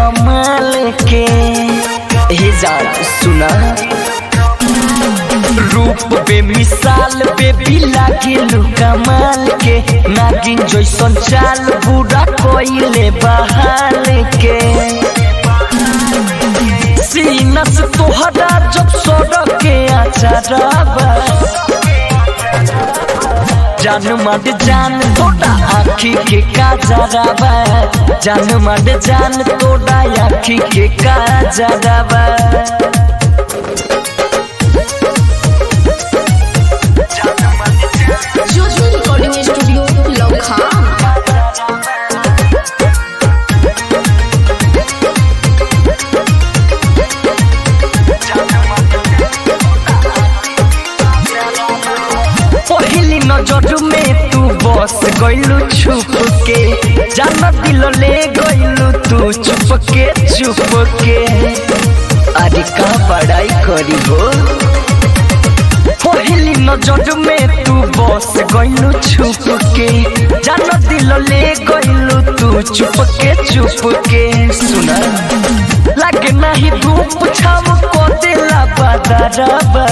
कमाल के हे जान सुना रूप बे मिसाल बेबी लागिलु कमाल के नागिन जैसन चाल बुरा कोइले बहाल के सीना से तोहरा जब सड़क के आचारबा जान मड जान तोड़ा आखी के काजरबा जान मड जान तोड़ा आखी के काजरबा ज्योति रिकॉर्डिंग स्टूडियो लौखान पहली नजर में तू बस गइलू छुप के जान दिल ले गइलू तू चुप के चुप के अरे का पढ़ाई करी हो पहली नजर में तू बस गइलू छुप के जान दिल ले गइलू तू चुप के चुप के सुना लगे नहीं धूप छाव को दिला बदरबा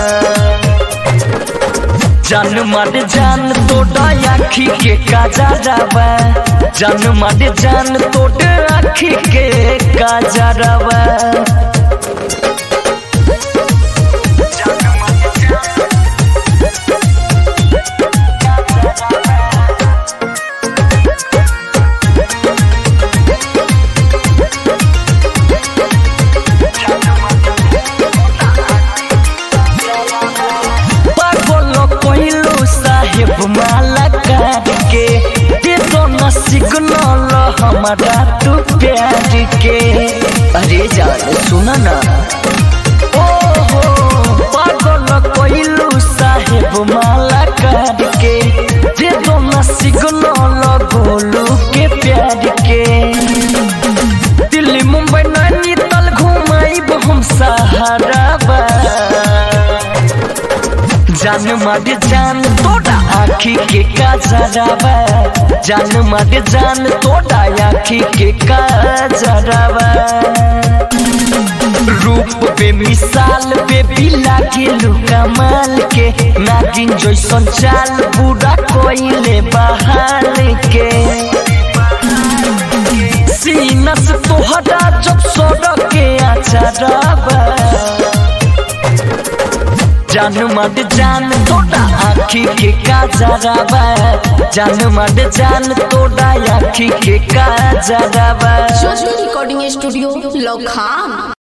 जान मार जान तोड़ा आखी के काजरबा जान मार जान तोड़ा आखी के काजरबा पागल पहिलो साहेब माला काट के दे दो न सिग्नल हमारा तू प्यार के अरे जान सुना ना ओ हो पागल पहिलो साहेब माला काट के दे दो न सिग्नल गोलू के प्यार के दिल्ली मुंबई नैनीताल घुमाइब हम सहारा जान मार जान तोड़ा आखी के काजरबा जान मार जान तोड़ा आखी के काजरबा रूप पे मिसाल पे भी लागिलु कमाल के नागिन जैसन चाल बुरा कोइले बहाल के सीना से तोहरा जब सड़क के आचारबा जान मड जान तोड़ा आखी के काजरबा जान मड जान तोड़ा आखी के काजरबा ज्योति रिकॉर्डिंग स्टूडियो लौखान